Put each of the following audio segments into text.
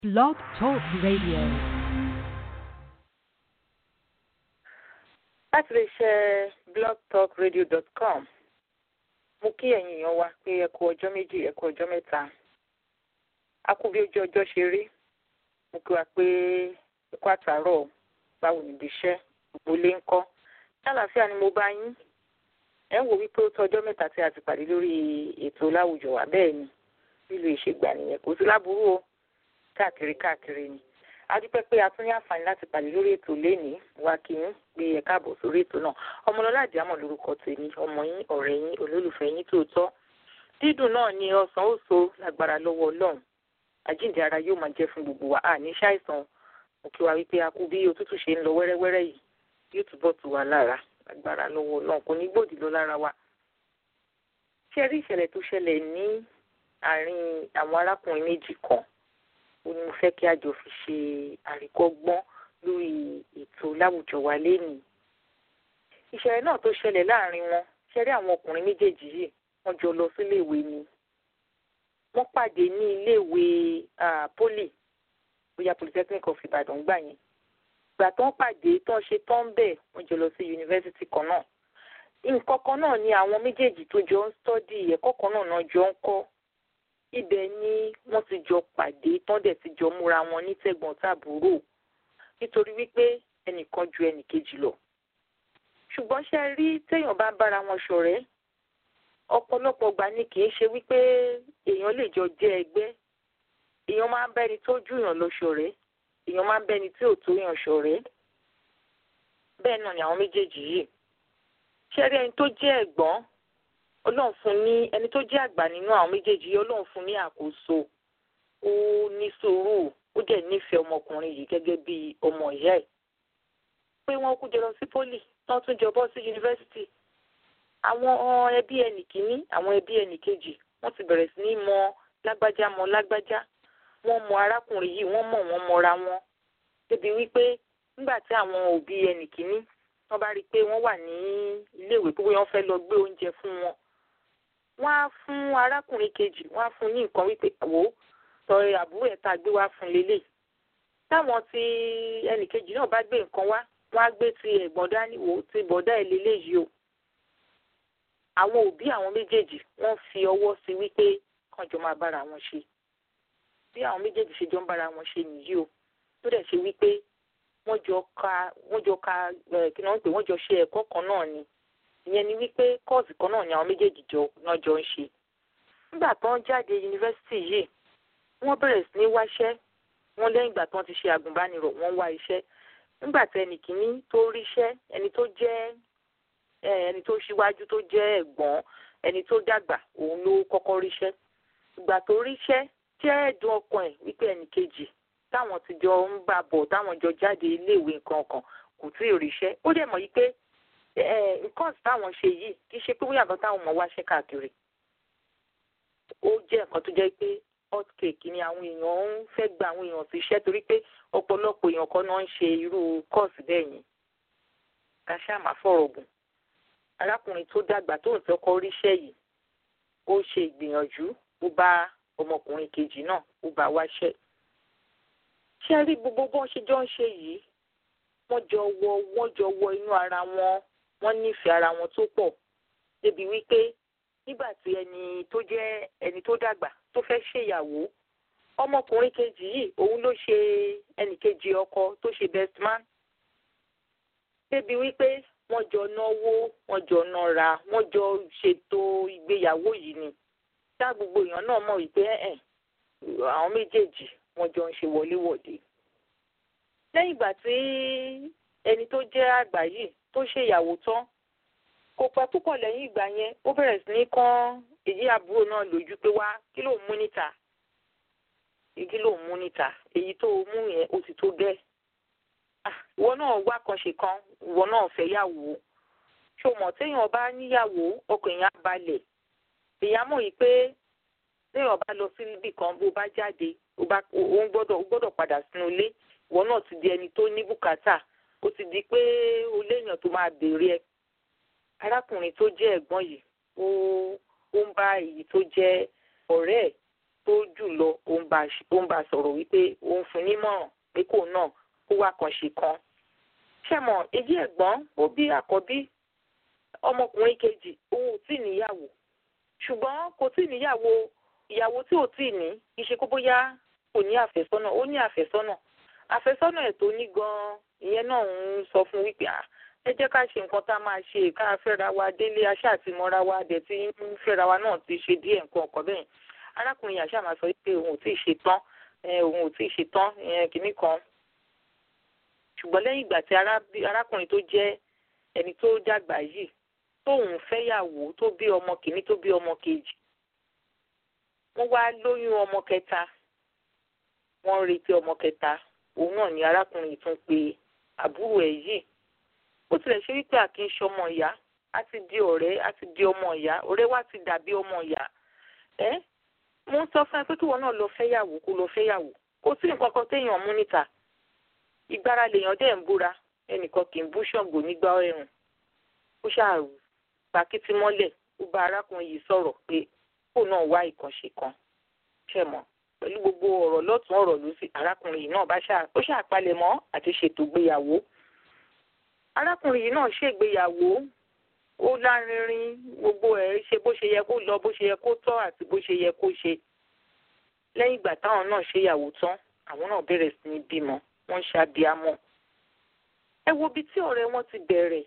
Blog Talk Radio. láti lè ṣe blogtalkradio.com mo kí ẹ̀yin èèyàn wa pé ẹ kú ọjọ́ méjì ẹ kú ọjọ́ mẹ́ta a kú bí ojú ọjọ́ ṣe rí mo kí wa pé ẹ kú àtàárọ̀ báwo níbi iṣẹ́ gbogbo ilé ń kọ́ ṣàlàáfíà ni mo bá yín ẹ ń wò wípé ó tó ọjọ́ mẹ́ta tí a ti pàdé lórí ètò láwùjọ wa bẹ́ẹ̀ ni nílùú ìṣègbà nìyẹn kò sí láburú o káàkiri káàkiri ni a dúpẹ́ pé a tún ní àǹfààní láti pàdé lórí ètò lénìí wa kì í pé ẹ káàbọ̀ sórí ètò náà ọmọlọ́lá àdìámọ̀ lórúkọ tèmi ọmọ yín ọ̀rẹ́ yín olólùfẹ́ yín tòótọ́ dídùn náà ni ọsàn ó so lágbára lọ́wọ́ ọlọ́run àjíǹde ara yóò máa jẹ́ fún gbogbo wa a ní ṣàìsàn mo kí wa wípé a kú bí òtútù ṣe ń lọ wẹ́rẹ́wẹ́rẹ́ yìí yóò túbọ̀ tù wá lára lágbára lọ́wọ́ ọlọ́run kò ní gbòdì lọ lára wa. ṣé rí ìṣẹ̀lẹ̀ tó ṣẹlẹ̀ ní àárín àwọn arákùnrin méjì kan ó ní mo fẹ́ kí a jọ fi ṣe àríkọ́gbọ́n lórí ètò láwùjọ wa lénìí. ìṣẹ̀lẹ̀ náà tó ṣẹlẹ̀ láàrin wọn ṣe rí àwọn ọkùnrin méjèèjì yìí wọ́n jọ lọ síléèwé ni. wọ́n pàdé ní iléèwé poli bóyá polytechnic of Ìbàdàn gbà yẹn. ìgbà tó ń pàdé tó ń ṣe tó ń bẹ̀ wọ́n jọ lọ sí yunifásitì kan náà. nǹkan kan náà ni àwọn méjèèjì tó jọ ń stọ́dì ẹ̀kọ́ kan náà náà jọ ń kọ́ ibẹ̀ ni wọ́n ti jọ pàdé tán dẹ̀ ti jọ múra wọn ní tẹ̀gbọ́n tàbúrò nítorí wípé ẹnìkan ju ẹnìkejì lọ. ṣùgbọ́n ṣe rí téèyàn bá ń bára wọn ṣọ̀rẹ́ ọ̀pọ̀lọpọ̀ gbà ni kì í ṣe wípé èèyàn lè jọ jẹ́ ẹgbẹ́ èèyàn máa ń bẹ́ni tó jù yàn lọ ṣọ̀rẹ́ èèyàn máa ń bẹ́ni tí ò tó yàn ṣọ̀rẹ́ bẹ́ẹ̀ náà ni àwọn méjèèjì yìí ṣe rí ẹni tó jẹ́ ẹ̀gbọ́n ọlọ́run fún ní ẹni tó jẹ́ àgbà nínú àwọn méjèèjì yìí ọlọ́run fún ní àkóso ó ní sùúrù ó dẹ̀ nífẹ̀ẹ́ ọmọkùnrin yìí gẹ́gẹ́ bí ọmọ ìyá ẹ̀ pé wọ́n kú jọ lọ sí pólì tán tún jọ bọ́ sí yunifásitì àwọn ẹbí ẹnì kìíní àwọn ẹbí ẹnì kejì wọ́n ti bẹ̀rẹ̀ sí ní mọ lágbájá mọ lágbájá wọ́n mọ arákùnrin yìí wọ́n mọ̀ wọ́n mọra wọn débi wípé nígbà tí àwọn òbí ẹnì kìíní wọ́n bá rí i pé wọ́n wà ní iléèwé pé wọ́n fẹ́ lọ gbé oúnjẹ fún wọn wọ́n á fún arákùnrin kejì wọ́n á fún ní nǹkan wípé wò ó sọ àbúrò ẹ̀ tá a gbé wá fún lélẹ̀ táwọn tí ẹnìkejì náà bá gbé nǹkan wá wọ́n á gbé ti ẹ̀gbọ́n dání wò ó ti bọ̀dá ẹ̀ lélẹ̀ yìí o àwọn òbí àwọn méjèèjì wọ́n fi ọwọ́ sí wípé kàn jọ máa bára wọn ṣe bí àwọn méjèèjì ṣe jọ ń bára wọn ṣe nìyí o tó dẹ̀ ṣe wípé wọ́n jọ ka wọ́n jọ ka kí wọ́n pè wọ́n jọ ṣe ẹ̀kọ́ kan náà ni ìyẹn ni wípé kọ́ọ̀sì kan náà ni àwọn méjèèjì jọ náà jọ ń ṣe nígbà tó ń jáde yunifásitì yìí wọ́n bẹ̀rẹ̀ sí ní wáṣẹ́ wọ́n lẹ́yìn ìgbà tó ń ti ṣe àgùnbánirọ̀ wọ́n wá iṣẹ́ nígbà tí ẹnì kìíní tó ríṣẹ́ ẹni tó jẹ́ ẹni tó ṣíwájú tó jẹ́ ẹ̀gbọ́n ẹni tó dàgbà òun ló kọ́kọ́ ríṣẹ́ ìgbà tó ríṣẹ́ jẹ́ ẹ̀dùn ọkàn ẹ̀ wípé ẹnì kejì táwọn ti jọ ń bá bọ̀ táwọn jọ jáde iléèwé nǹkan kan kò tí ì ríṣẹ́ ó dẹ̀ mọ̀ yí pé nǹkan táwọn ṣe yìí kì í ṣe pé bóyá nǹkan táwọn ọmọ wa ṣe káàkiri ó jẹ́ nǹkan tó jẹ́ pé hot cake ni àwọn èèyàn ń fẹ́ gba àwọn èèyàn sí iṣẹ́ torí pé ọ̀pọ̀lọpọ̀ èèyàn kan náà ń ṣe irú kọ́ọ̀sì bẹ́ẹ̀ yẹn ká ṣáà má fọ̀rọ̀ gùn arákùnrin tó dàgbà tó ń tọ́kọ ríṣẹ́ yìí ó ṣe ìgbìyànjú ó bá ọmọkùnrin kejì náà ó bá wáṣẹ́ ṣé rí gbogbo bọ́n ṣe jọ ń ṣe yìí wọ́n jọ wọ wọ́n jọ wọ inú ara wọn wọ́n nífẹ̀ẹ́ ara wọn tó pọ̀ débi wípé nígbà tí ẹni tó jẹ́ ẹni tó dàgbà tó fẹ́ ṣèyàwó ọmọkùnrin kejì yìí òun ló ṣe ẹnì kejì ọkọ tó ṣe best man débi wípé wọ́n jọ náwó wọ́n jọ nára wọ́n jọ ṣètò ìgbéyàwó yìí ni tá gbogbo èèyàn náà mọ̀ wípé ẹ̀ àwọn méjèèjì wọ́n jọ ń ṣe wọléwọ̀de lẹ́yìn ìgbà tí ẹni tó jẹ́ àgbà yìí tó ṣèyàwó tán kò pẹ́ púpọ̀ lẹ́yìn ìgbà yẹn ó bẹ̀rẹ̀ sí ní kán èyí àbúrò náà lójú pé wá kí ló ń mú níta kí ló ń mú níta èyí tó mú yẹn ó ti tó gẹ́ ìwọ náà wá kan ṣe kan ìwọ náà fẹ́ yàwó ṣó mọ̀ téèyàn bá níyàwó ọkàn èèyàn á balẹ̀ èèyàn mọ̀ yìí pé téèyàn bá lọ sí ibì kan bó bá jáde ó gbọ́dọ̀ ó gbọ́dọ̀ padà sínú ilé ìwọ náà ti di ẹni tó ní bùkátà ó ti di pé o léèyàn tó máa béèrè ẹ arákùnrin tó jẹ́ ẹ̀gbọ́n yìí ó ó ń bá èyí tó jẹ́ ọ̀rẹ́ ẹ̀ tó jù lọ ó ń bá a sọ̀rọ̀ wípé òun fún nímọ̀ràn pé kò náà kó wá kan ṣe kan. ṣẹ́mọ̀ èyí ẹ̀gbọ́n ó bí àkọ́bí ọmọkùnrin kejì òun ò tí ì níyàwó ṣùgbọ́n kò tí ì níyàwó ìyàwó tí ò tí ì ní kì í ṣe kó bóyá kò ní àfẹ́sọ́nà ó ní àfẹ́sọ́nà àfẹ́sọ́nà ẹ̀ tó ní gan-an ìyẹn náà ń sọ fún wípé ẹ jẹ́ ká ṣe nǹkan tá a máa ṣe ká fẹ́ra wa délé aṣá àti mọ́ra wa dẹ̀ tí ń fẹ́ra wa náà ti ṣe díẹ̀ nǹkan ọ̀kan bẹ́ẹ̀ arákùnrin yàṣà máa sọ pé òun ò tí ì ṣe tán òun ò tí ì ṣe tán kìíní kan ṣùgbọ́n lẹ́yìn ìgbà tí arákùnrin tó jẹ́ ẹni tó dàgbà yìí tóun fẹ́yàwó tó bí ọmọ kìíní tó bí ọmọ kejì wọ́n wá lóyún ọmọ kẹta wọ́n ń retí ọmọ kẹta òun náà ni arákùnrin tún pe àbúrò ẹ̀ yìí ó tilẹ̀ ṣe wípé àkí ń ṣọmọ ìyá á ti di ọ̀rẹ́ á ti di ọmọ ìyá ọ̀rẹ́ wa ti dàbí ọmọ ìyá ẹ́ mo ń sọ fún ẹ pé kíwọ náà lọ fẹ́yàwó kó lọ fẹ́yàwó kò sí nǹkan kan téèyàn mú níta ìgbára lèèyàn dẹ̀ ń búra ẹnìkan kì í bú ṣọ̀gbò nígbà ẹ̀rùn ó ṣàrù pàkìtì mọ́lẹ̀ ó bá arákùnrin yìí sọ̀rọ̀ pé kó náà wá ìkànṣe kan ṣẹ̀ mọ́ pẹ̀lú gbogbo ọ̀rọ̀ lọ́tún ọ̀rọ̀ lósì arákùnrin yìí náà bá ó ṣàpalẹ̀mọ́ àti ṣètò ìgbéyàwó arákùnrin yìí náà ṣègbéyàwó ó lárinrin gbogbo ẹ̀ ṣe bó ṣe yẹ kó lọ bó ṣe yẹ kó tọ́ àti bó ṣe yẹ kó ṣe lẹ́yìn ìgbà táwọn náà ṣèyàwó tán àwọn náà bẹ̀rẹ̀ sí ní bímọ wọ́n ń ṣàbíamọ ẹ wo ibi tí ọ̀rẹ́ wọn ti bẹ̀rẹ̀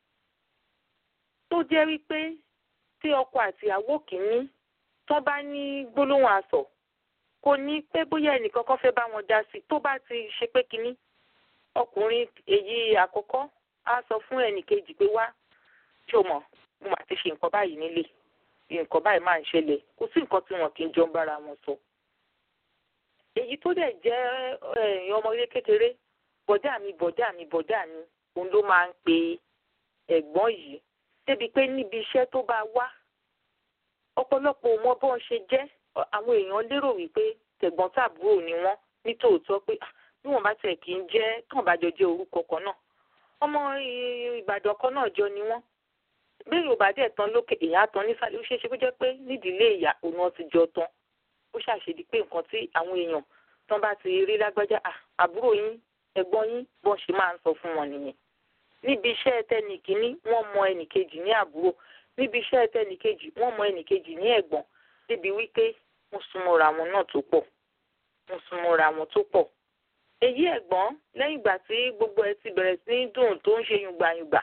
tó jẹ́ wípé tí ọkọ àti ìyàwó kìíní tán bá ní gbólóhùn asọ̀ kò ní pé bóyá ẹnìkan kan fẹ́ bá wọn dá sí tó bá ti ṣe pé kínní ọkùnrin èyí àkọ́kọ́ á sọ fún ẹnìkejì pé wá ṣó mọ̀ mo máa ti ṣe nǹkan báyìí nílé nǹkan báyìí máa ń ṣẹlẹ̀ kò sí nǹkan tí wọn kì í jọ ń bára wọn sọ. èyí tó dẹ̀ jẹ́ ọmọdé kékeré bọ̀dá mi bọ̀dá mi bọ̀dá mi òun ló máa ń pe ẹ̀gbọ́n yìí débi pé níbi iṣẹ́ tó bá wá ọ̀pọ̀lọpọ̀ ò mọ bọ́n ṣe jẹ́ àwọn èèyàn lérò wípé tẹ̀gbọ́n tàbúrò ni wọ́n nítòótọ́ pé bí wọ́n bá tẹ̀ kí ń jẹ́ tán bá jọ jẹ́ orúkọ kan náà ọmọ ìbàdàn kan náà jọ ni wọ́n bí yorùbá dẹ̀ tán lókè èèyàn á tán nísàlẹ̀ ó ṣeé ṣe kó jẹ́ pé nídìílé ìyá òun náà ti jọ tán ó ṣàṣedí pé nǹkan tí àwọn èèyàn tán bá ti rí lágbájá àbúrò yín ẹ̀gbọ́n yín bọ́n ṣe máa ń sọ fún wọn nìyẹn níbi iṣẹ́ tẹnìkíní wọ́n mọ ẹnìkejì ní àbúrò níbi iṣẹ́ tẹnìkejì wọ́n mọ ẹnìkejì ní ẹ̀gbọ́n débi wípé wọ́n súnmọ́ra wọn náà tó pọ̀ wọ́n súnmọ́ra wọn tó pọ̀ èyí ẹ̀gbọ́n lẹ́yìn ìgbà tí gbogbo ẹ ti bẹ̀rẹ̀ sí ní dùn tó ń ṣe yùngbàyùngbà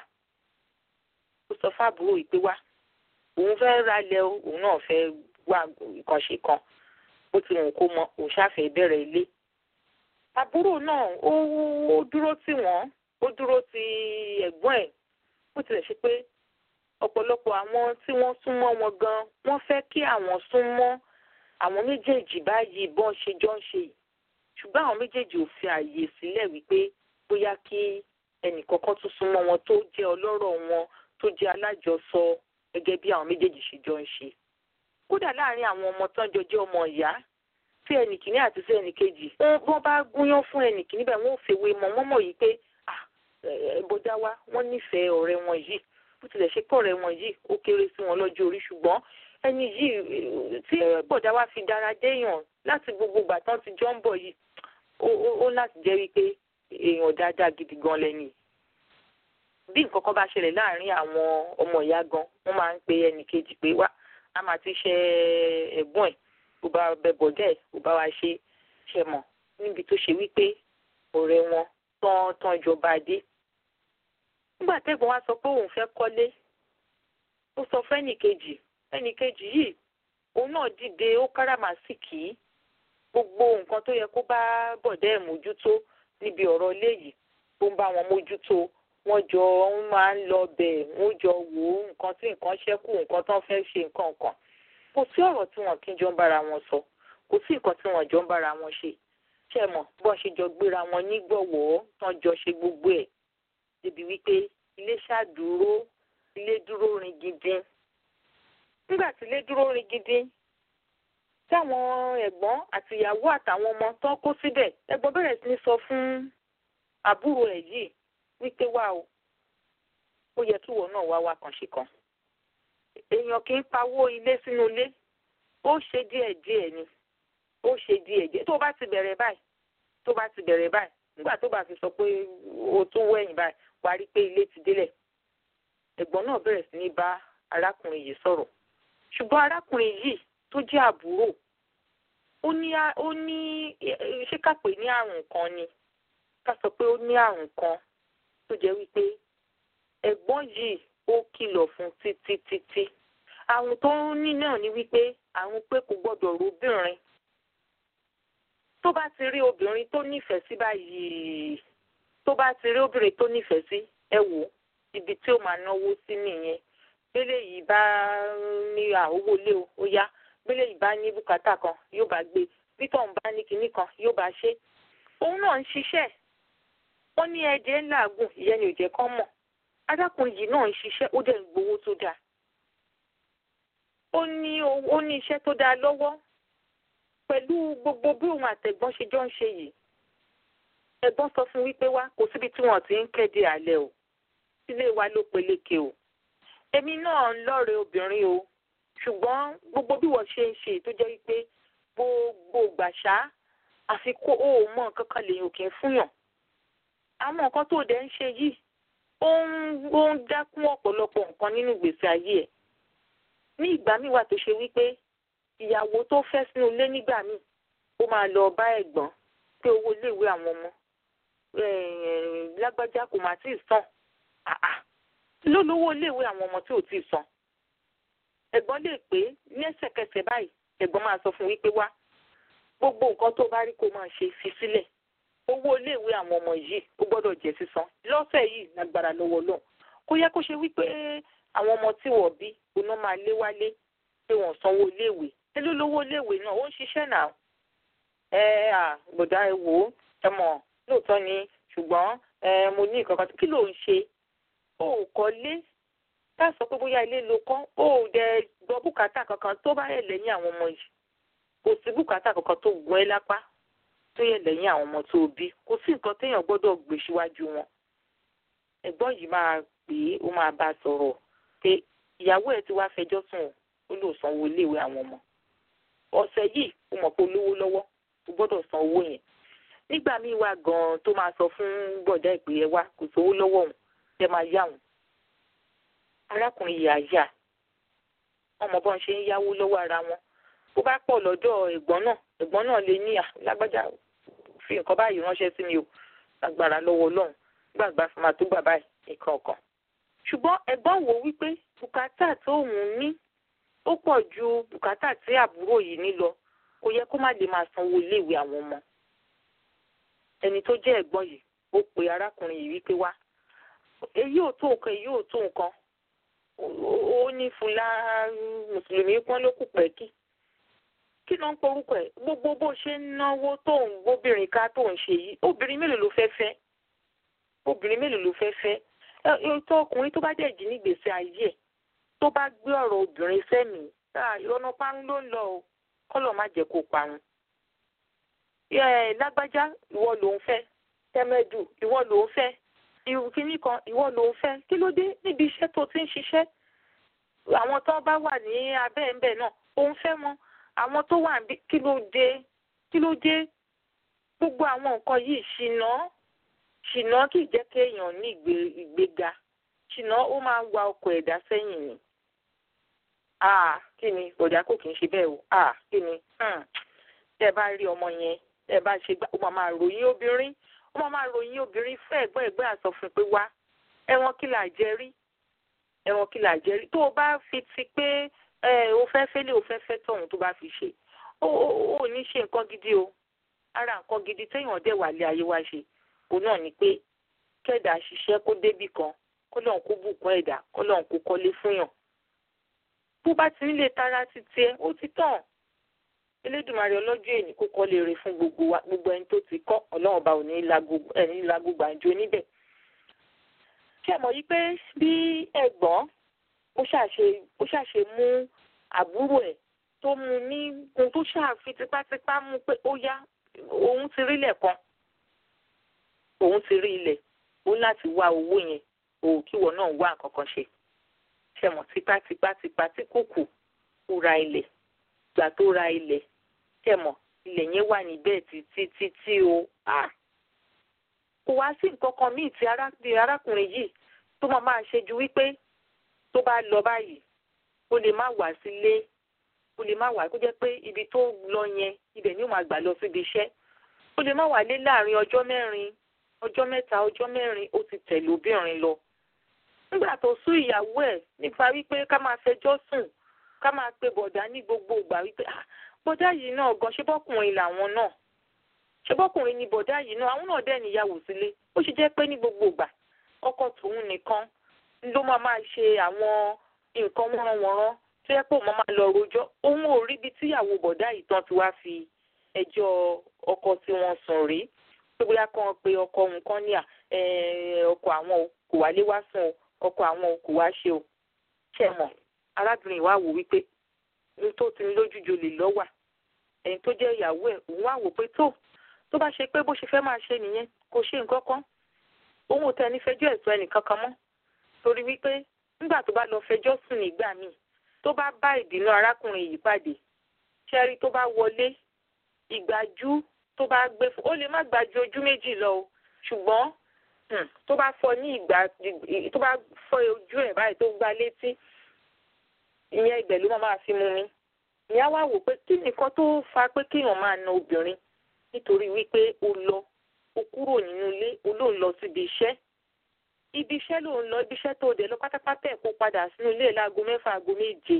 ó sọ fáàbúrò yìí pé wá òun fẹ́ ralẹ̀ o òun náà fẹ́ wá ìkànṣe kan bó ti wù kó mọ òun ṣàfẹ́ bẹ̀rẹ̀ ilé àbúrò náà ó dúró tì wọ́n ó dúró ti ẹ̀gbọ́n ẹ̀ bó tilẹ̀ ṣe pé ọ̀pọ̀lọpọ̀ àwọn tí wọ́n súnmọ́ wọn gan wọ́n fẹ́ kí àwọn súnmọ́ àwọn méjèèjì báyìí bọ́n ṣe jọ ń ṣe yìí ṣùgbọ́n àwọn méjèèjì ò fi àyè sílẹ̀ wípé bóyá kí ẹnìkọ̀ọ̀kan tún súnmọ́ wọn tó jẹ́ ọlọ́rọ̀ wọn tó jẹ́ alájọsọ gẹ́gẹ́ bí àwọn méjèèjì ṣe jọ ń ṣe. kódà láàárín àwọn ọmọ tán jọ jẹ́ ọmọ ìyá tí ẹnìkíní àti sí ẹnìkejì wọ́n bá gúnyán fún ẹnìkíní bẹ́ẹ̀ wọ́n ò fèwé mọ́ wọ́n mọ̀ yìí pé bọ́dá wa wọ́n nífẹ̀ẹ́ ọ̀rẹ́ wọn yìí bó tilẹ̀ ṣe pọ̀ ọ̀rẹ́ wọn yìí ó kéré sí wọn lọ́jọ́ orí ṣùgbọ́n ẹni yìí tí bọ̀dá wa fi dára déèyàn láti gbogbo ìgbà tán ti jọ ń bọ̀ yìí ó láti jẹ́ wípé èèyàn dáadáa gidi gan lẹ́ni. bí nǹkan kan bá ṣẹlẹ̀ láàárín àwọn ọmọ ìyá gan wọ́n máa ń pe ẹnì kejì pé wá a máa ti ṣe ẹ̀gbọ́n ẹ̀ ó bá bẹ bọ̀dẹ́ ẹ̀ ó bá wa ṣe ṣe mọ̀ níbi tó ṣe wípé ọ̀rẹ́ wọn tán tán jọba dé. nígbà tẹ́gbọ́n wa sọ pé òun fẹ́ kọ́lé ó sọ fẹ́nì kejì ẹnì kejì yìí òun náà dìde ó káràmásìkì gbogbo nǹkan tó yẹ kó bá bọ̀dẹ́ ẹ̀ mójútó níbi ọ̀rọ̀ ilé yìí tó ń bá wọn mójútó wọ́n jọ ń máa ń lọ bẹ̀ wọ́n jọ wò ó nǹkan tí nǹkan ṣẹ́kù nǹkan tó ń fẹ́ ṣe nǹkan kan kò sí ọ̀rọ̀ tí wọn kì í jọ ń bára wọn sọ kò sí nǹkan tí wọn jọ ń bára wọn ṣe ṣe mọ̀ bọ́n ṣe jọ gbéra wọn nígbọ̀wọ́ tán jọ ṣe gbogbo ẹ̀ débi wípé ilé ṣàdúró ilé dúró rin gidi nígbà tí ilé dúró rin gidi táwọn ẹ̀gbọ́n àtìyàwó àtàwọn ọmọ tán kó síbẹ̀ ẹ̀gbọ́n bẹ̀rẹ̀ sí ní sọ fún àbúrò ẹ̀ yìí wípé wá o ó yẹ kíwọ náà wá wá kàn ṣe kan èèyàn kì í pawó ilé sínú ilé ó ṣe díẹ̀ díẹ̀ ni ó ṣe díẹ̀ díẹ̀ tó bá ti bẹ̀rẹ̀ báyìí tó bá ti bẹ̀rẹ̀ báyìí nígbà tó bá fi sọ pé o tún wẹ̀yìn báyìí wàá rí i pé ilé ti délẹ̀ ẹ̀gbọ́n náà bẹ̀rẹ̀ sí ní bá arákùnrin yìí sọ̀rọ̀ ṣùgbọ́n arákùnrin yìí tó jẹ́ àbúrò ó ní ó ní ṣé ká pè ní àrùn kan ni ká sọ pé ó ní àrùn kan tó jẹ́ wípé ẹ̀gbọ́n yìí ó kìlọ̀ fún títí títí àrùn tó ń ní náà ni wípé àrùn pé kò gbọ́dọ̀ róbìnrin tó bá ti rí obìnrin tó nífẹ̀ẹ́ sí báyìí tó bá ti rí obìnrin tó nífẹ̀ẹ́ sí ẹ wò ibi tí ó máa náwó sí nìyẹn gbélé yìí bá ní àwòwò lé o ó yá gbélé yìí bá ní bùkátà kan yóò bá gbé títọ̀ ń bá ní kinní kan yóò bá ṣe òun náà ń ṣiṣẹ́ wọ́n ní ẹ̀jẹ̀ ńláàgùn ìyẹn ni ò jẹ́ kán mọ̀ arákùnrin yìí náà ń ṣiṣẹ́ ó dẹ̀ ń gbowó tó dáa ó ní ó ní iṣẹ́ tó dáa lọ́wọ́ pẹ̀lú gbogbo bí òun àtẹ̀gbọ́n ṣe jọ ń ṣe yìí ẹ̀gbọ́n sọ fún wípé wá kò síbi tí wọ́n ti ń kéde àlẹ́ o sílé wa ló peléke o èmi náà ń lọ́ọ̀rẹ́ obìnrin o ṣùgbọ́n gbogbo bí wọ́n ṣe ń ṣe tó jẹ́ wípé gbogbo gbàṣá àfi kó o mọ nǹkan kan lèyìn òkè fúnyàn àwọn nǹkan tó dẹ̀ ń ṣe yìí ó ń ó ń dákún ọ̀pọ̀lọpọ̀ nǹkan nínú ìgbésí ayé ẹ̀ ní ìgbà míì wà tó ṣe wípé ìyàwó tó fẹ́ sínú ilé nígbà míì ó máa lọ bá ẹ̀gbọ́n pé owó iléèwé àwọn ọmọ lágbájá kò má tíì san ló lówó iléèwé àwọn ọmọ tí ò tíì san ẹ̀gbọ́n lè pé ní ẹsẹ̀kẹsẹ̀ báyìí ẹ̀gbọ́n máa sọ fún wípé wá gbogbo nǹkan tó bá rí kó máa ṣe fi sílẹ̀ owó iléèwé àwọn ọmọ yìí ó gbọ́dọ̀ jẹ́ sísan lọ́sẹ̀ yìí lágbára lọ́wọ́ lọ́hùn kó yẹ kó ṣe wípé àwọn ọmọ tí wọ́n bí oná máa lé wálé pé wọ́n sanwó iléèwé ẹ ló lówó iléèwé náà ó ń ṣiṣẹ́ náà ẹ à gbọ̀dá ẹ wò ó ẹ mọ̀ lóòótọ́ ni ṣùgbọ́n ẹ mo ní nǹkan kan kí ló ń ṣe ó kọ́lé ká sọ pé bóyá ilé ló kọ́ ó dẹ gbọ́ bùkátà kankan tó bá yẹ lẹ́yìn àwọn ọmọ yìí kò sí bùkátà kankan tó gun ẹ́ lápá tó yẹ lẹ́yìn àwọn ọmọ tó bí kò sí nǹkan téèyàn gbọ́dọ̀ gbé síwájú wọn ẹ̀gbọ́n yìí máa pè é ó máa bá a sọ̀rọ̀ pé ìyàwó ẹ̀ ti wá fẹjọ́ sùn ó lò sanwó iléèwé àwọn ọmọ ọ̀sẹ̀ yìí ó mọ̀ pé olówó lọ́wọ́ ó gbọ́dọ̀ san owó yẹn nígbà míì wá gan-an tó máa sọ fún bọ̀dá ìpè ẹ wá kò sówó lọ́wọ́ òun ẹ máa yá òun arákùnrin yìí àyà ọmọ bọ́n ṣe ń yáwó lọ́wọ́ ara wọn bó bá pọ̀ lọ́dọ̀ ẹ̀gbọ́n náà ẹ̀gbọ́n náà lè ní lágbájá fi nǹkan báyìí ránṣẹ́ sí mi o lágbára lọ́wọ́ ọlọ́run gbàgbà fún ma tó gbà báyìí nǹkan ọ̀kan ṣùgbọ́n ẹ̀gbọ́n wò wípé bùkátà tóun ní ó pọ̀ ju bùkátà tí àbúrò yìí ní lọ kò yẹ kó má lè máa sanwó iléèwé àwọn ọmọ ẹni tó jẹ́ ẹ̀gbọ́n yìí ó pe arákùnrin yìí wípé wá èyí ò tó nǹkan èyí ò tó nǹkan ó ní fúnlá mùsùlùmí pọ́n ló kù pẹ́kì kí ló ń porúkọ ẹ̀ gbogbo bó ṣe ń náwó tó ń gbóbìnrin ká tó ń ṣe yìí obìnrin mélòó ló fẹ́ fẹ́ obìnrin mélòó ló fẹ́ fẹ́ ètò ọkùnrin tó bá dẹ̀ jí nígbèsè ayé ẹ̀ tó bá gbé ọ̀rọ̀ obìnrin sẹ́mi ìrọ̀nà parun ló ń lọ o kọ́lọ̀ má jẹ́ kó parun. lágbájá ìwọ ló ń fẹ́ tẹ́mẹ́dù ìwọ ló ń fẹ́ ìkíní kan ìwọ ló ń fẹ́ kí ló dé níbi iṣẹ́ tó ti ń ṣiṣẹ́ àwọn tó bá wà ní abẹ́ ńbẹ̀ náà ó ń fẹ́ wọn àwọn tó wà níbí kí ló dé kí ló dé gbogbo àwọn nǹkan yìí ṣìnà ṣìnà kì í jẹ́ kéèyàn ní ìgbéga ṣìnà ó máa ń wa ọkọ̀ ẹ̀dá sẹ́yìn ni ah kí ni ọ̀dà kò kì í ṣe bẹ́ẹ̀ o ah kí ni tẹ́ ẹ bá rí ọmọ yẹn tẹ́ ẹ bá ṣe gbá ó máa máa ròyìn obìnrin ó máa máa ròyìn obìnrin fún ẹ̀gbọ́n ẹ̀gbọ́n àsọ fún pé wá ẹ̀wọ̀n kí là jẹ rí ẹ̀wọ̀n kí là jẹ rí tó o bá fi ti pé ẹ o fẹ́ fẹ́lẹ́ o fẹ́ fẹ́ tọ̀hún tó bá fi ṣe ó ó ní ṣe nǹkan gidi o ara nǹkan gidi téèyàn dẹ̀ wà lé ayé wa ṣe òun náà ni pé kẹ́dà ṣiṣẹ́ kó débì kan kọ́lọ́n kó bùkún ẹ̀dá kọ́lọ́n kó kọ́lé fúnyàn bó bá ti nílé tara ti tiẹ̀ ó ti tàn elédùnmarè ọlọ́jọ́ èní kó kọ́ lè rè fún gbogbo wa gbogbo ẹni tó ti kọ́ ọlọ́run ọba ò ní ẹni lago gbàǹjo níbẹ̀. ṣé ẹ mọ̀ yí pé bí ẹ̀gbọ́n ó ṣàṣe ó ṣàṣe mú àbúrò ẹ̀ tó mú ní ohun tó ṣàfi tipátipá mú pé ó yá òun ti rí ilẹ̀ kan òun ti rí ilẹ̀ ó láti wá owó yẹn òun kíwọ náà wá nǹkan kan ṣe ṣe mọ̀ tipátipá tipá tí kò kù ó ra ilẹ̀ gbà tó ra ilẹ̀ ṣe mọ̀ ilẹ̀ yẹn wà níbẹ̀ títí títí o kò wá sí nǹkan kan míì tí arákùnrin yìí tó máa máa ṣe ju wípé tó bá lọ báyìí ó lè má wá sílé ó lè má wá kó jẹ́ pé ibi tó lọ yẹn ibẹ̀ ni ó máa gbà lọ síbi iṣẹ́ ó lè má wá lé láàrin ọjọ́ mẹ́rin ọjọ́ mẹ́ta ọjọ́ mẹ́rin ó ti tẹ̀lé obìnrin lọ nígbà tó sún ìyàwó ẹ̀ nípa wípé ká máa fẹjọ́ sùn ká máa pe bọ̀dá ní gbogbo ìgbà wípé bọ̀dá yìí náà gan ṣé bọ́kùnrin làwọn náà ṣé bọ́kùnrin ni bọ̀dá yìí náà àwọn náà dẹ̀ níyàwó sílé ó ṣe jẹ́ pé ní gbogbo ìgbà ọkọ tòun nìkan ló máa máa ṣe àwọn nǹkan wọ́nranwọ̀nran tó yẹ pé òun máa lọ rojọ́ òun ò rí ibi tíyàwó bọ̀dá yìí tán ti wá fi ẹjọ́ ọkọ tí wọ́n sùn rí pé bóyá kan pé ọkọ òun kan ní à ọkọ àwọn kò wálé wá sùn o ọkọ àwọn kò wá ṣe o ṣe mọ̀ arábìnrin wa wò wípé ní tó ti ní lójújo lè lọ́wà ẹni tó jẹ́ ìyàwó ẹ̀ òun wá wò pé tó tó bá ṣe pé bó ṣe fẹ́ máa ṣe nìyẹn kò ṣe nǹkan kan òun ò tẹ ní fẹjọ́ ẹ̀sùn ẹnìkan kan mọ́ torí wípé nígbà tó bá lọ fẹjọ́ sùn nígbà míì tó bá bá ìbínú arákùnrin yìí pàdé ṣẹ́rí tó bá wọlé ìgbájú tó bá gbé fún ó lè má gbájú ojú méjì lọ o ṣùgbọ́n tó bá fọ ní ìgbà tó bá fọ ojú ẹ̀ báyìí tó gbá létí ìyẹn ibẹ̀ ló máa fi mú mi ìyá wa wò pé kí nìkan tó fa pé kéèyàn máa na obìnrin nítorí wípé o lọ o kúrò nínú ilé o ló ń lọ síbi iṣẹ́ ibi iṣẹ́ ló ń lọ ibi iṣẹ́ tó dẹ̀ lọ pátápátá ẹ̀ kó padà sínú ilé láago mẹ́fà aago méje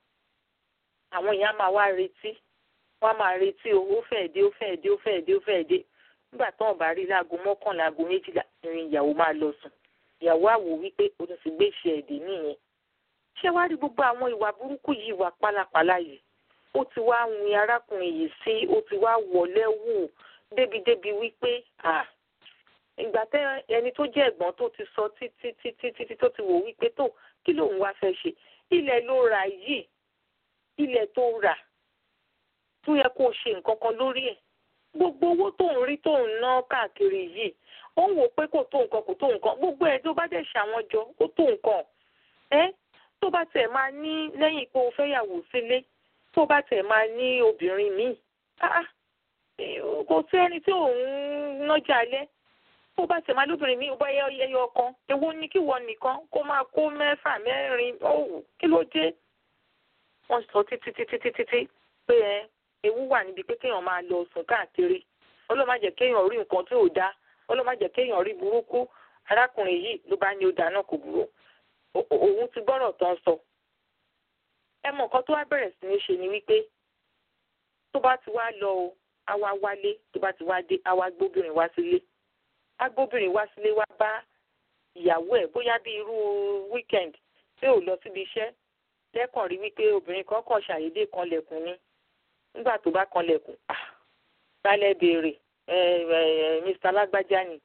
àwọn èèyàn máa wá retí wọ́n á máa retí o ó fẹ́ẹ̀ dé ó fẹ́ẹ̀ dé ó fẹ́ẹ̀ dé ó fẹ́ẹ̀ dé nígbà tó ń bá rí láago mọ́kànlá aago méjìlá ìrìn ìyàwó máa lọ sùn ìyàwó àwò wípé o ti sì gbé ìṣe ẹ̀dẹ̀ nìyẹn ṣé wàá rí gbogbo àwọn ìwà burúkú yìí ìwà pálapàla yìí ó ti wá win arákùnrin yìí sí ó ti wá wọlé wù débìdébì wípé ìgbà tẹ ẹni tó jẹ́ ẹ̀gbọ́n tó ti sọ títí títí títí tó ti wò wípé tó kí lòun wá fẹ́ ṣe ilẹ̀ ló rà yìí ilẹ̀ tó rà tó yẹ kó o ṣe nǹkan kan lórí ẹ̀ gbogbo owó tó ń rí tó ń ná káàkiri yìí ó ń wò pé kò tó nǹkan kò tó nǹkan gbogbo ẹ̀ tó bá dẹ̀ ṣàwọn jọ ó tó nǹkan ẹ́ tó bá tẹ̀ máa ní lẹ́yìn pé o fẹ́yàwó sílé tó bá tẹ̀ máa ní obìnrin míì kò sí ẹni tí òun nájà alẹ́ tó bá tẹ̀ máa lóbìnrin míì ó bá yẹ ẹyọ kan èwo ni kí wọ́n nìkan kó máa kó mẹ́fà mẹ́rin ó kí ló dé wọ́n sọ títí títí títí pé ẹ ewu wà níbi pé kéèyàn máa lọ sùn káàkiri ọlọ́run má jẹ́ kéèyàn rí nǹkan tí ò dáa ọlọ́run má jẹ́ kéèyàn rí burúkú arákùnrin yìí ló bá ní ó dáa náà kò burú òun ti gbọ́rọ̀ tán sọ ẹ mọ nǹkan tó wá bẹ̀rẹ̀ sí ní ṣe ni wípé tó bá ti wá lọ o á wá wálé tó bá ti wá dé á wá gbóbìnrin wá sílé á gbóbìnrin wá sílé wá bá ìyàwó ẹ̀ bóyá bí irú weekend tí ò lọ síbi iṣẹ́ lẹ́kàn rí wípé obìnrin kan kàn ṣàyédé kan lẹ̀kùn ni nígbà tó bá kan lẹ̀kùn balẹ̀ béèrè mr alágbájá ni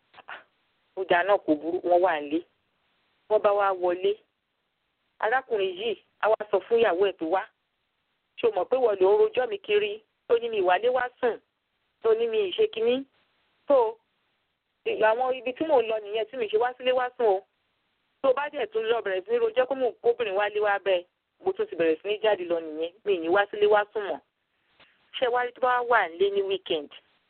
ó dáná kò burú wọ́n wà nílé wọ́n bá wá wọlé arákùnrin yìí á wá sọ fún ìyàwó ẹ̀ tó wá ṣó mọ̀ pé wọ́n lò ń rojọ́ mi kiri tó ní mi ìwálé wá sùn tó ní mi ìṣe kínní tó àwọn ibi tí mò ń lọ nìyẹn tí mi ṣe wá sílé wá sùn o tó bá dẹ̀ tún lọ bẹ̀rẹ̀ sí ní rojọ́ pé mò ń kóbìnrin wálé wá bẹ́ẹ̀ mo tún ti bẹ̀rẹ̀ sí ní jáde lọ nìyẹn mi ní wá sílé wá sùn mọ́ ṣé wá tó bá wà nílé ní weekend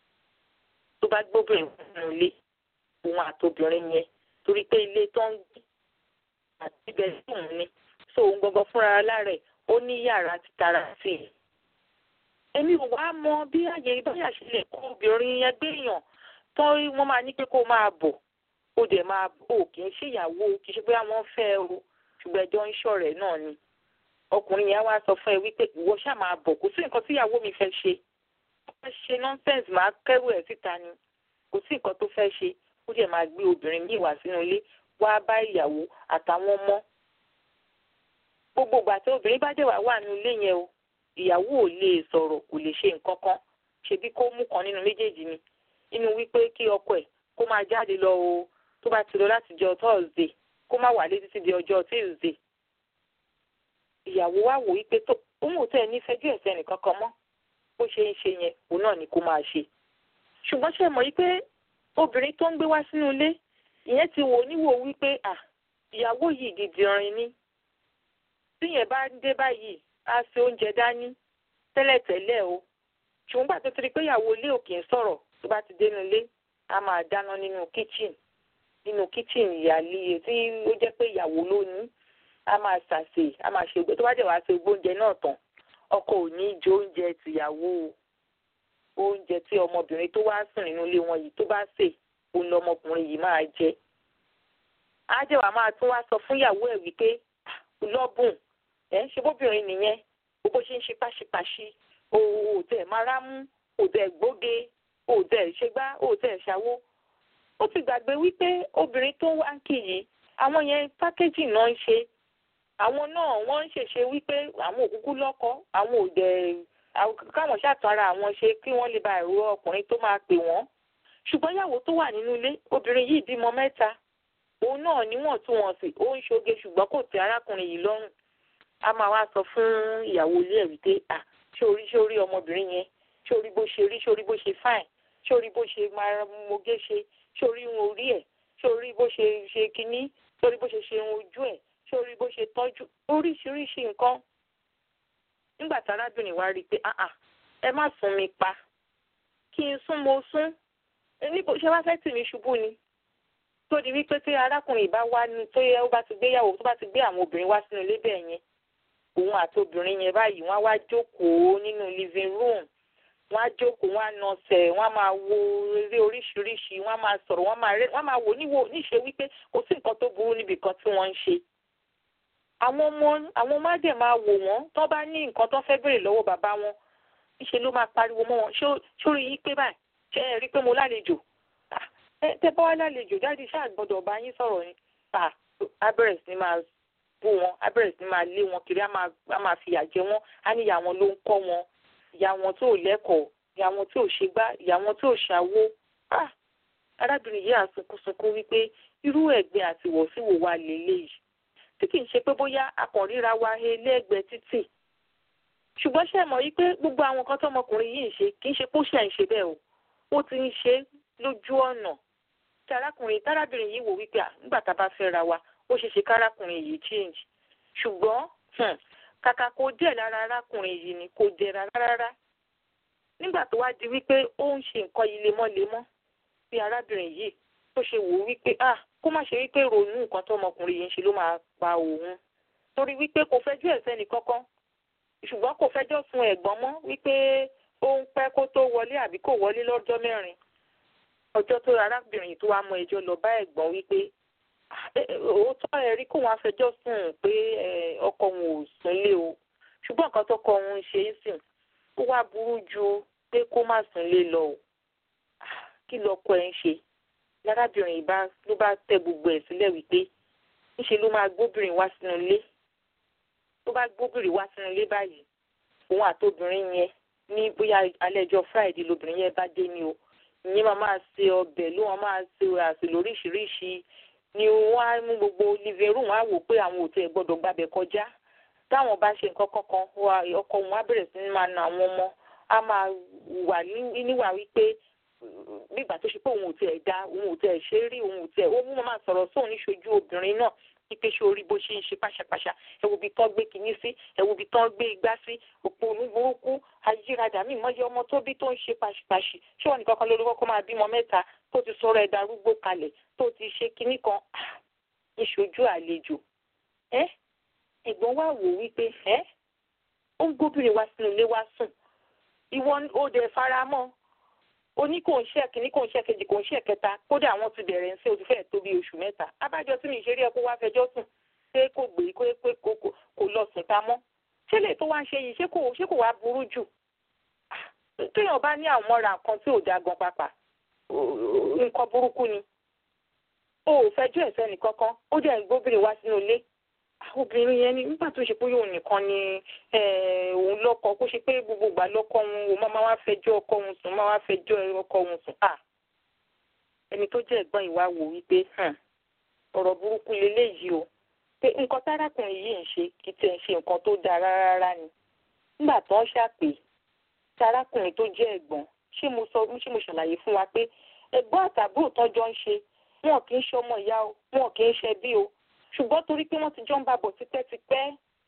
tó bá gbóbìnrin nínú ilé òun àtobìnrin yẹn torí pé ilé tó ń gbé àti ibẹ̀ sùn ni so òun gangan fúnra lára ẹ̀ ó ní yàrá títara sí i. èmi ò wá mọ bí àyè báyà ṣe lè kó obìnrin yẹn gbéyàn tó wọ́n máa ní pé kó máa bọ̀ ó dẹ̀ máa bò kì í ṣèyàwó kì í ṣe pé àwọn fẹ́ o ṣùgbọ́n ẹjọ́ ń ṣọ̀rẹ́ náà ni ọkùnrin yẹn wá sọ fún ẹ wípé ìwọ ṣáà máa bọ̀ kò sí nǹkan tí ìyàwó mi fẹ́ ṣe wọ́n ṣe nọ́ńsẹ̀nsì máa kẹ́rù ẹ̀ síta ni kò sí nǹkan tó fẹ́ ṣe ó dẹ̀ máa gbé obìnrin míì wá sínú ilé wá bá ìyàwó àtàwọn ọmọ gbogbo ìgbà tí obìnrin bá dẹ̀ wá wà nínú ilé yẹn o ìyàwó ò lè sọ̀rọ̀ kò lè ṣe nǹkan kan ṣebí kó mú kan nínú méjèèjì ni inú wípé kí ọkọ ẹ̀ kó máa jáde lọ o tó bá ti lọ láti jọ Thursday kó má wálé títí di ọjọ́ Tuesday ìyàwó wa wò wípé tó òun ò tẹ̀ ní fẹjú ẹ̀sẹ̀ nìkan kan mọ́ bó ṣe ń ṣe yẹn òun náà ni kó máa ṣe ṣùgbọ́n ṣe mọ̀ wípé obìnrin tó ń gbé wá sínú ilé ìyẹn ti wò níwò wípé à ìyàwó yìí dìdìrin ni tíyẹn bá dé báyìí á ṣe oúnjẹ dání tẹ́lẹ̀tẹ́lẹ̀ o ṣùgbọ́n gbà tó ti rí pé ìyàwó ilé ò kì í sọ̀rọ̀ tó bá ti dénú ilé a máa dáná nínú kitchen nínú kitchen ìyáálé tí ó jẹ́ pé ìyàwó ló ní a máa ṣàṣe a máa ṣe tó bá dẹ̀ wá ṣe gbóúnjẹ náà tán ọkọ ò ní jẹ oúnjẹ tìyàwó oúnjẹ tí ọmọbìnrin tó wá sùn nínú ilé wọn yìí tó bá sè òun lọmọkùnrin yìí máa jẹ á jẹ́ wàá máa tún wá sọ fún ìyàwó ẹ̀ wípé lọ́bùn ẹ̀ ṣe bóbìnrin nìyẹn bó ṣe ń ṣe páṣípáṣí òòtẹ̀ mara mú òòtẹ̀ gbóge òòtẹ̀ ṣègbá òòtẹ̀ ṣàwó ó ti gbàgbé wípé obìnrin tó wá ń kì yìí àwọn yẹn pákéjì náà ń ṣe àwọn náà wọ́n ń ṣèṣe wípé àwọn òkúkú lọ́kọ àwọn òdẹ káwọn ṣàtara àwọn ṣe kí wọ́n lè ba ẹ̀rọ ọkùnrin tó máa pè wọ́n ṣùgbọ́n ìyàwó tó wà nínú ilé obìnrin yìí bímọ mẹ́ta òun náà níwọ̀ntúnwọ̀nsì ó ń ṣoge ṣùgbọ́n kò tẹ́ arákùnrin yìí lọ́rùn a máa wá sọ fún ìyàwó ilé ẹ̀ wípé à ṣé orí ṣé orí ọmọbìnrin yẹn ṣé orí bó ṣe rí ṣé orí bó ṣe fáìn ṣé orí bó ṣe máa moge ṣe ṣé orí irun orí ẹ̀ ṣé orí bó ṣe ṣe kinní ṣé orí bó ṣe ṣe irun ojú ẹ̀ ṣé orí bó ṣe tọ́jú oríṣiríṣi nǹkan nígbà tí arábìnrin wa rí i pé ẹ má sún mi pa kí n sún mo sún níbo ṣé wá fẹ́ tì mí ṣubú ni tó di wípé tí arákùnrin bá wá ní tó yẹ ó bá ti gbéyàwó tó bá ti gbé àwọn obìnrin wá sínú ilé bẹ́ẹ̀ yẹn òun àti obìnrin yẹn báyìí wọ́n á wá jókòó nínú living room wọ́n á jókòó wọ́n á nọsẹ̀ wọ́n á máa wo eré oríṣiríṣi wọ́n á máa sọ̀rọ̀ wọ́n á máa rẹ́ wọ́n á máa wò níwò níṣe wípé kò sí nǹkan tó burú níbi kan tí wọ́n ń ṣe. àwọn ọmọ àwọn ọmọ á dẹ̀ máa wò wọ́n tó bá ní nǹkan tó fẹ́ béèrè lọ́wọ́ bàbá wọn níṣe ló máa pariwo mọ́ wọn ṣó rí yí pé báyìí ṣe é rí pé mo lálejò tẹ bá wá lálejò jáde ṣáà gbọ́dọ̀ bá yín sọ̀rọ̀ ni á bẹ̀rẹ̀ sí máa bú wọn á bẹ̀rẹ̀ sí máa lé wọn kiri á máa fìyà jẹ wọn á ní ìyá wọn ló ń kọ́ wọn ìyá wọn tó lẹ́kọ̀ọ́ ìyá wọn tó ṣe gbá ìyá wọn tó ṣàwó arábìnrin yìí àsunkúnsunkún wípé irú ẹ̀gbin àti ìwọ̀síwò wa lélẹ́yìí tí kì í ṣe pé bóyá akànríra wa he lẹ́gbẹ̀ẹ́ títì ṣùgbọ́n ṣe mọ̀ wípé gbogbo àwọn nǹkan tọmọkùnrin yìí ń ṣe kì í ṣe póṣẹ ń ṣe bẹ́ẹ̀ o ó ti ń ṣe lójú ọ̀nà tí arákùnrin tárábìnrin yìí wò wípé nígbà tá a bá fẹ́ ra wa ó ṣeé ṣe kárákùnrin yìí change ṣùgbọ́n kàkà kó díẹ̀ lára arákùnrin yìí ni kò dẹ̀ra rárá nígbà tó wá di wípé ó ń ṣe nǹkan yìí lemọ́lemọ́ bí arábìnrin yìí tó ṣe wò wípé ah kó má ṣe wípé ronú nǹkan tó ọmọkùnrin yìí ń ṣe ló máa pa òun torí wípé kò fẹjọ́ ẹ̀ sẹ́ni kankan ṣùgbọ́n kò fẹjọ́ sun ẹ̀gbọ́n mọ́ wípé ó ń pẹ́ kó tó wọlé àbí kò wọlé lọ́jọ́ mẹ́rin ọjọ́ tó arábìnrin tó wá mọ ẹjọ́ lọ bá ẹ̀gbọ́n wípé òótọ́ ẹ rí kóun afẹjọ́ sùn pé ọkọ òun ò súnlé o ṣùgbọ́n nǹkan tó kọ òun ṣe é sìn ó wá burú ju pé kó má súnlé lọ o kí lọkọ ẹ ń ṣe lárábìnrin bá ló bá tẹ gbogbo ẹ̀ sílẹ̀ wípé níṣe ló máa gbóbìnrin wá sínú ilé tó bá gbóbìnrin wá sínú ilé báyìí òun àtobìnrin yẹn ní bóyá alẹ́jọ́ friday lobìnrin yẹn bá dé ni o ìyẹn máa máa ṣe ọbẹ̀ ló wọn máa ṣe àṣẹ lóríṣiríṣi ni wọ́n á mú gbogbo living room á wò pé àwọn ò tẹ̀ gbọ́dọ̀ gbàbẹ̀ kọjá táwọn bá ṣe nǹkan kankan ọkọ wọn á bẹ̀rẹ̀ sí ní máa na àwọn ọmọ á máa wà níwà wípé nígbà tó ṣe pé òun ò tẹ̀ dá òun ò tẹ̀ ṣe rí òun ò tẹ̀ ó mú máa sọ̀rọ̀ sóun níṣojú obìnrin náà pípé ṣe orí bó ṣe ń ṣe pàṣàpàṣà ẹ wo ibi tán gbé kinní sí ẹ wo ibi tán gbé igbá sí òpó oníburúkú ayíradà mí mọ́yé ọmọ tó bí tó ń ṣe pàṣìpàṣì ṣé wọn nìkan kan lórí kọ́kọ́ máa bímọ mẹ́ta tó ti sọ̀rọ̀ ẹ̀dá arúgbó kalẹ̀ tó ti ṣe kinní kan ìṣojú àlejò ẹ ẹ̀gbọ́n wa wò wípé ẹ ó ń gbóbìnrin wá sínú ilé wá sùn ìwọ ó dẹ̀ fara mọ́ oní kò ń ṣe kìíní kò ń ṣe kejì kò ń ṣe kẹta kódà àwọn ti bẹ̀rẹ̀ ń ṣe o ti fẹ́ẹ̀ tó bí oṣù mẹ́ta abájọ tí mi ṣe rí ẹ kó wá fẹjọ́ sùn ṣé kò gbé kó pé kò lọ sùn ta mọ́ ṣé lè tó wá ń ṣe yìí ṣé kò ṣé kò wá burú jù téèyàn bá ní àwọn mọ́ra nǹkan tí ò da gan pàpà nǹkan burúkú ni o ò fẹjọ́ ẹ̀sẹ̀ nìkankan ó dẹ̀ ń gbóbìnrin wá sínú ilé obìnrin yẹn ni nígbà tó ṣe pé òun nìkan ni òun lọ́kọ kó ṣe pé gbogbo ìgbà lọ́kọ òun òun máa wá fẹjọ́ ọkọ òun sùn máa wá fẹjọ́ ọkọ òun sùn à ẹni tó jẹ́ ẹ̀gbọ́n ìwà wò wípé ọ̀rọ̀ burúkú leléyìí o pé nǹkan tárákùnrin yìí ń ṣe kì í tẹ̀ ń ṣe nǹkan tó dáa rárá ni nígbà tó ń ṣàpè tárákùnrin tó jẹ́ ẹ̀gbọ́n ṣé mo sọ ṣé mo ṣàlàyé fún wa pé ẹ̀gbọ́n àtàbúrò tọ́jọ́ ń ṣe wọn kì í ṣe ọmọ ìyá o wọn kì í ṣe bí o ṣùgbọ́n torí pé wọ́n ti jọ ń bá bọ̀ tipẹ́tipẹ́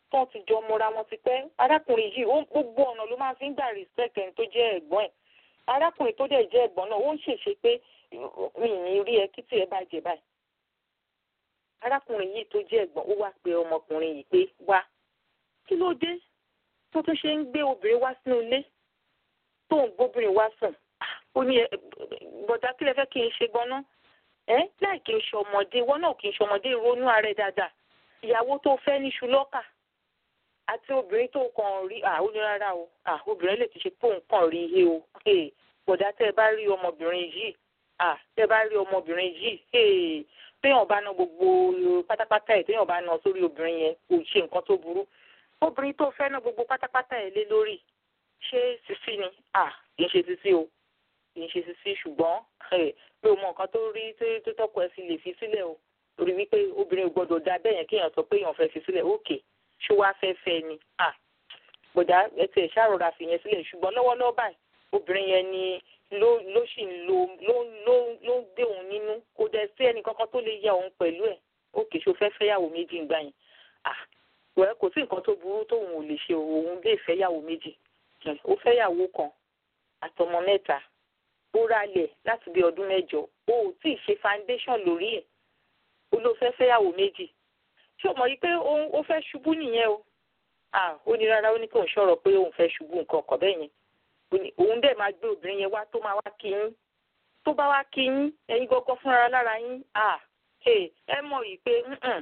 tó ti jọ mọ́ra wọn ti pẹ́ arákùnrin yìí ó gbogbo ọ̀nà ló máa fi ń gbà respect ẹni tó jẹ́ ẹ̀gbọ́n ẹ̀ arákùnrin tó dẹ̀ jẹ́ ẹ̀gbọ́n náà ó ń ṣèṣe pé mi ì ní rí ẹ kí tí ẹ bá jẹ báyìí arákùnrin yìí tó jẹ́ ẹ̀gbọ́n ó wá pe ọmọkùnrin yìí pé wá kí ló dé tó tún ṣe ń gbé obìnrin wá sínú ilé tó ń gbóbìnrin wá sùn ó ní bọ̀dá kí lẹ fẹ́ kí n ṣe gan-an ẹ láì kí n ṣe ọmọdé wọn náà kí n ṣe ọmọdé ronú ààrẹ dáadáa ìyàwó tó fẹ́ níṣu lọ́kà àti obìnrin tó kàn rí à ó ní rárá o à obìnrin lè ti ṣe pé òun kàn rí ihe o bọ̀dá tẹ́ ẹ bá rí ọmọbìnrin yìí à tẹ́ ẹ bá rí ọmọbìnrin yìí téèyàn bá ná gbogbo pátápátá ẹ̀ téèyàn bá ná sórí obìnrin yẹn kò ṣe nǹkan tó burú obìnrin tó fẹ́ ná gbogbo pátápátá ẹ̀ lé lórí ṣé sisi ni à kì í ṣe sisi o kì í ṣe sisi ṣùgbọ́n pé o mọ nǹkan tó rí tó tọ́kọ ẹ fi lè fi sílẹ̀ o torí wípé obìnrin ò gbọ́dọ̀ dá bẹ́ẹ̀ yẹn kéèyàn sọ pé èèyàn fẹ́ fi sílẹ̀ òkè ṣé wàá fẹ́ fẹ́ ni à gbọ̀dá ẹtì ẹ̀ ṣàròrà fi yẹn sílẹ̀ ṣùgbọ́n lọ́wọ́lọ́wọ́ báyìí obìnrin yẹn ni ló ló sì ń lo ló ló ló ń gbé òun nínú kò dẹ̀ sí ẹnì kankan tó lè ya òun pẹ̀lú ẹ̀ òkè ṣó fẹ́ fẹ́yàwó méjì ń gbà yẹn à wẹ́ kò sí nǹkan tó burú tóun ò lè ṣe òun lè fẹ́yàwó méjì ó fẹ́yàwó kan àtọmọ mẹ́ta ó ralẹ̀ láti bí ọdún mẹ́jọ ó ò tí ì ṣe foundation lórí ẹ̀ ó ló fẹ́ fẹ́yàwó méjì ṣé o mọ̀ yí pé ó fẹ́ ṣubú nìyẹn o ó ní rárá ó ní kí òun ṣọ̀rọ̀ pé òun fẹ́ ṣubú nǹkan ọkọ̀ bẹ́ẹ̀ yẹn òun dẹ̀ máa gbé obìnrin yẹn wá tó máa wá kí yín tó bá wá kí yín ẹ̀yin gọ́gọ́ fúnra lára yín ẹ mọ̀ yìí pé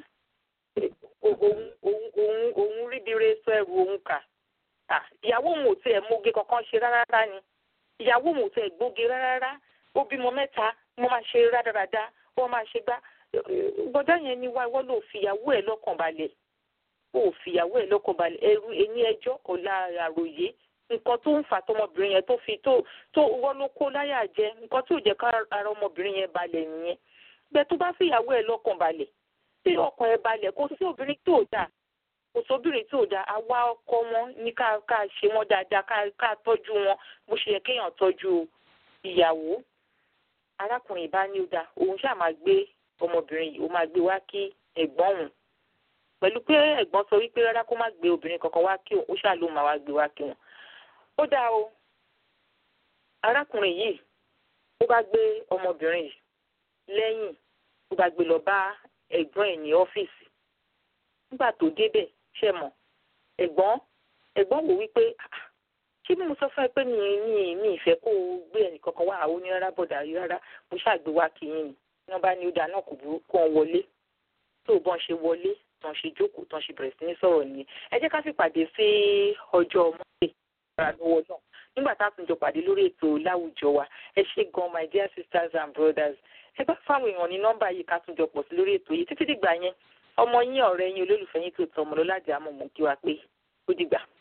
òun òun òun ríbire sọ ẹrù òun kà ìyàwó òun ò tiẹ̀ móge kankan ṣe rárá ni ìyàwó òun ò tiẹ̀ gbóge rárá ó bímọ mẹ́ta wọ́n máa ṣe rádaràda wọ́n máa ṣe gbá gbọ́dọ̀ yẹn ni wá wọ́n lò fìyàwó ẹ̀ lọ́kàn balẹ̀ ó fìyàwó ẹ̀ lọ́kàn balẹ̀ ẹrú ẹ̀yìn ẹjọ́ ọ̀la àròyé nǹkan tó ń fà tọmọbìnrin yẹn tó fi tó tó wọ́n ló kó láyà jẹ nǹkan tí ò jẹ́ ká ara ọmọbìnrin yẹn balẹ̀ nìyẹn bẹ́ẹ̀ tó bá fìyàwó ẹ̀ lọ́kàn balẹ̀ tí ọkàn ẹ̀ balẹ̀ kó sí obìnrin tó dáa kò sóbìnrin tí ò dáa àwa ọkọ wọn ní ká ká ṣe wọn dáadáa ká ká tọ́jú wọn bó ṣe yẹ kéèyàn tọ́jú ìyàwó arákùnrin ìbá ní ó dáa òun ṣáà máa gbé ọmọbìnrin yìí ó máa gbé wá kí ẹ̀gbọ́n òun pẹ̀lú pé ẹ̀gbọ́n sọ wípé rárá kó má gbé obìnrin kankan wá kí òun ó ṣáà ló máa wá gbé wá kí wọn. ó dáa o arákùnrin yìí ó bá gbé ọmọbìnrin yìí lẹ́yìn ó bá gbé lọ bá ẹ̀gbọ́n ẹ̀ ní ọ́fíìsì nígbà tó débẹ̀ ṣe mọ̀ ẹ̀gbọ́n ẹ̀gbọ́n wò wípé ṣé bí mo sọ fún ẹ pé mi mi mi ìfẹ́ kó o gbé ẹnìkankan wá àwọn onírárá bọ̀dà rí rárá mo ṣàgbé wá kí yín ni wọ́n bá ní ó dáa náà kò burú kó wọn wọlé tó bọ́n ṣe wọlé tán ṣe jókòó tán ṣe bẹ̀rẹ̀ sí ní sọ̀rọ̀ nìyẹn ẹ jẹ́ ká sì pàdé sí ọjọ́ mọ́tò ìgbà lọ́wọ́ náà nígbà tá a tún jọ pàdé lórí ètò láwùjọ wa ẹ ṣé gan my dear sisters and brothers ẹ bá fáwọn èèyàn ní nọ́mbà yìí ká tún jọ pọ̀ sí lórí ètò yìí títí dìgbà yẹn ọmọ yín ọ̀rẹ́ yín olólùfẹ́ yín tó tọ́ ọmọ lọ́lájà àmọ́ mọ̀ kí wa pé ó dìgbà.